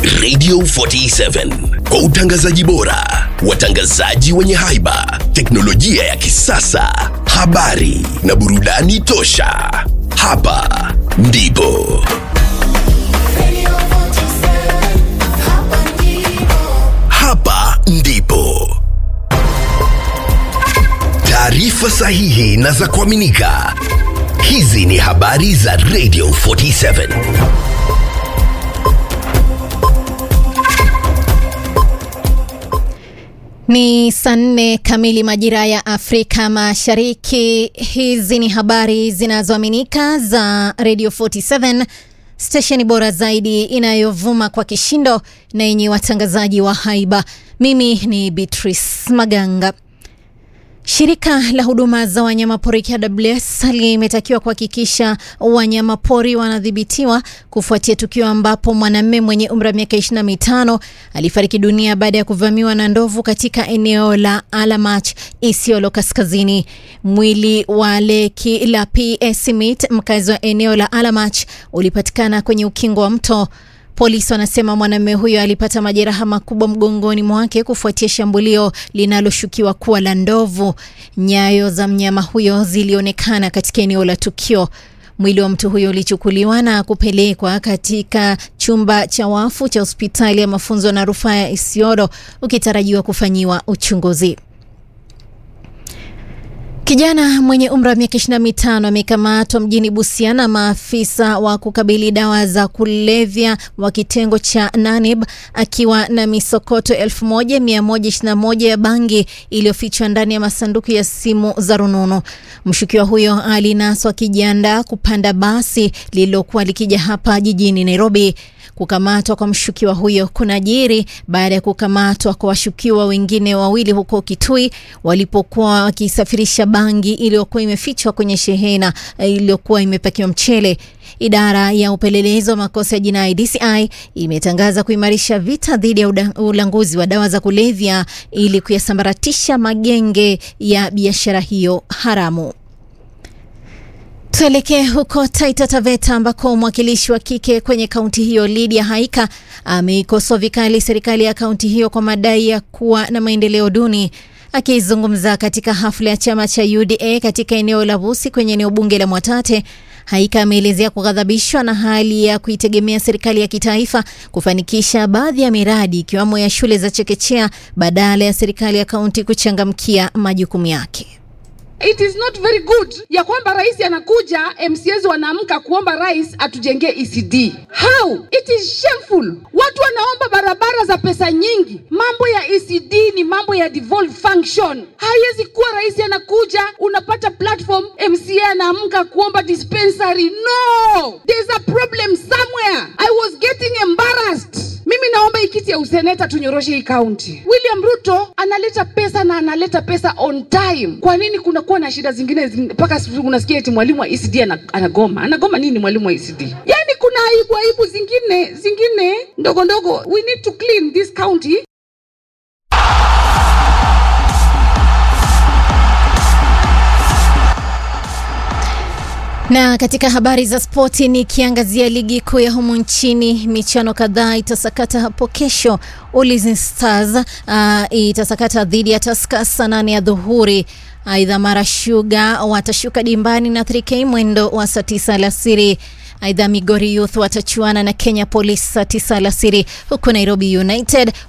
Radio 47 kwa utangazaji bora, watangazaji wenye haiba, teknolojia ya kisasa, habari na burudani tosha. Hapa ndipo hapa ndipo taarifa sahihi na za kuaminika. Hizi ni habari za Radio 47. Ni saa nne kamili majira ya Afrika Mashariki. Hizi ni habari zinazoaminika za Radio 47, stesheni bora zaidi inayovuma kwa kishindo na yenye watangazaji wa haiba. Mimi ni Beatrice Maganga. Shirika la huduma za wanyamapori KWS limetakiwa kuhakikisha wanyamapori wanadhibitiwa kufuatia tukio ambapo mwanamume mwenye umri wa miaka 25 alifariki dunia baada ya kuvamiwa na ndovu katika eneo la Alamach, Isiolo Kaskazini. Mwili wa Leki la P. Smith, mkazi wa eneo la Alamach, ulipatikana kwenye ukingo wa mto. Polisi wanasema mwanamume huyo alipata majeraha makubwa mgongoni mwake kufuatia shambulio linaloshukiwa kuwa la ndovu. Nyayo za mnyama huyo zilionekana katika eneo la tukio. Mwili wa mtu huyo ulichukuliwa na kupelekwa katika chumba cha wafu cha hospitali ya mafunzo na rufaa ya Isiolo ukitarajiwa kufanyiwa uchunguzi. Kijana mwenye umri wa miaka 25 amekamatwa mjini Busia na maafisa wa kukabili dawa za kulevya wa kitengo cha Nanib akiwa na misokoto 1121 ya bangi iliyofichwa ndani ya masanduku ya simu za rununu. Mshukiwa huyo alinaswa akijiandaa kupanda basi lililokuwa likija hapa jijini Nairobi. Kukamatwa kwa mshukiwa huyo kunajiri baada ya kukamatwa kwa washukiwa wengine wawili huko Kitui walipokuwa wakisafirisha bangi iliyokuwa imefichwa kwenye shehena iliyokuwa imepakiwa mchele. Idara ya upelelezi wa makosa ya jinai DCI imetangaza kuimarisha vita dhidi ya ulanguzi wa dawa za kulevya ili kuyasambaratisha magenge ya biashara hiyo haramu. Tuelekee huko Taita Taveta ambako mwakilishi wa kike kwenye kaunti hiyo Lydia Haika ameikosoa vikali serikali ya kaunti hiyo kwa madai ya kuwa na maendeleo duni. Akizungumza katika hafla ya chama cha UDA katika eneo la Busi kwenye eneo bunge la Mwatate, Haika ameelezea kughadhabishwa na hali ya kuitegemea serikali ya kitaifa kufanikisha baadhi ya miradi ikiwemo ya shule za chekechea badala ya serikali ya kaunti kuchangamkia majukumu yake. It is not very good ya kwamba rais anakuja, MCAs wanaamka kuomba rais atujengee ECD. How? It is shameful. Watu wanaomba barabara za pesa nyingi. Mambo ya ECD ni mambo ya devolved function. Haiwezi kuwa rais anakuja, unapata platform, MCA anaamka kuomba dispensary. No, there's a problem somewhere. I was getting embarrassed. Mimi naomba hii kiti ya useneta tunyoroshe hii kaunti. William Ruto analeta pesa na analeta pesa on time. Kwa nini kunakuwa na shida zingine mpaka unasikia eti mwalimu wa ECD anagoma? Anagoma nini mwalimu wa ECD? Yaani kuna aibu aibu zingine zingine ndogo ndogo. We need to clean this county. Na katika habari za spoti nikiangazia ligi kuu ya humu nchini, michano kadhaa itasakata hapo kesho. Ulinzi Stars uh, itasakata dhidi ya Tusker saa nane ya dhuhuri. Aidha, Mara Sugar watashuka dimbani na 3K mwendo wa saa tisa alasiri. Aidha, Migori Youth watachuana na Kenya Police saa tisa alasiri, huku Nairobi United